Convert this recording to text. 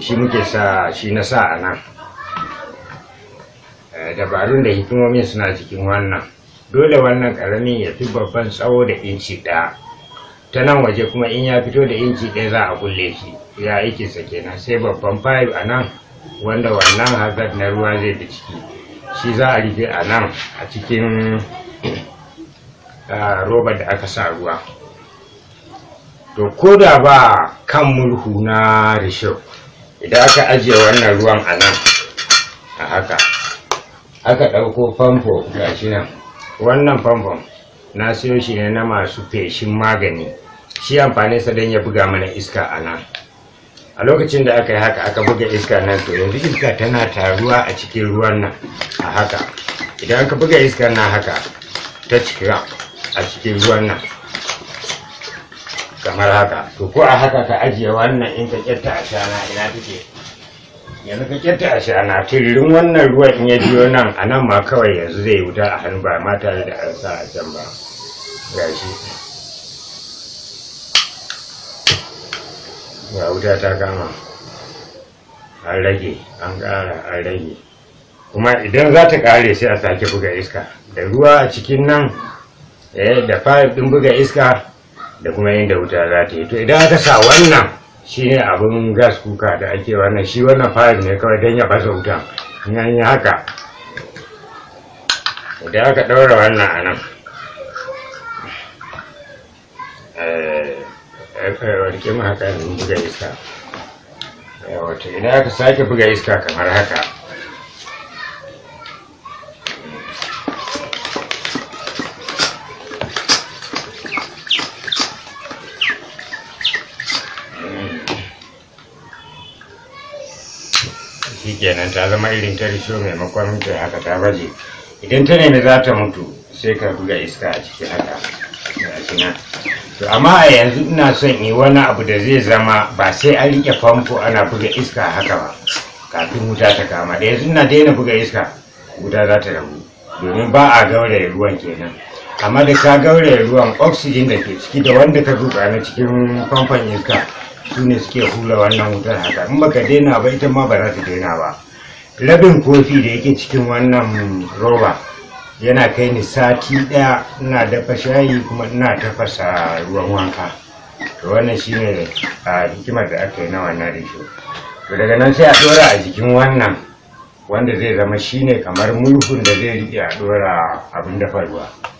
shi muke sa shi na sa a nan Eh, dabarun da hikimomin suna cikin wannan dole wannan karamin ya fi babban tsawo da inci ɗaya ta nan waje kuma in ya fito da inci ɗaya za a kulle shi ya aikinsa kenan sai babban pipe a nan wanda wannan hazard na ruwa zai da ciki shi za a rufe a nan a cikin ah, robar da aka sa ruwa to ko da ba kan murhu na risho idan aka ajiye wannan ruwan a nan a haka aka ɗauko famfo gashi nan wannan famfon na siyo shi ne na masu feshin magani shi amfaninsa don ya buga mana iska a nan a lokacin da aka yi haka aka buga iska nan to yanzu iska tana taruwa a cikin ruwan nan a haka idan aka buga iska nan haka ta cika a cikin ruwan nan kamar haka to ko a haka ka ajiye wannan in ka kyatta a shana ina take yanzu ka kyatta a shana tiririn wannan ruwan in ya biyo nan a nan ma kawai yanzu zai wuta a hannu ba ma tare da an sa a can ba gashi ga wuta ta kama an rage an ƙara an rage kuma idan za ta ƙare sai a sake buga iska da ruwa a cikin nan eh, da fayif ɗin buga iska da kuma inda wuta za ta yi to idan aka sa wannan shine abin gas kuka da ake wannan shi wannan fayif ne kawai don ya fasa wuta in an yi haka idan aka ɗaura wannan a nan warke mu haka in buga iska wato idan aka sake buga iska kamar haka shi kenan ta zama irin ta risho maimakon ta haka ta baje idan ta nemi za ta mutu sai ka buga iska a ciki haka gashi nan to amma a yanzu ina son yi wani abu da zai zama ba sai an rike famfo ana buga iska haka ba kafin wuta ta kama da yanzu ina daina buga iska wuta za ta rabu domin ba a gauraya ruwan kenan amma da ka gauraya ruwan oxygen da ke ciki da wanda ka zuba na cikin famfon iska su ne suke hula wannan wutar haka in baka daina ba ita ma ba za ta daina ba rabin kofi da yake cikin wannan roba yana kai ni sati ɗaya ina dafa shayi kuma ina tafasa ruwan wanka to wannan shine a hikimar da aka yi na wannan risho to daga nan sai a ɗora a jikin wannan wanda zai zama shine kamar mulhun da zai riƙe a ɗora abin dafa ruwa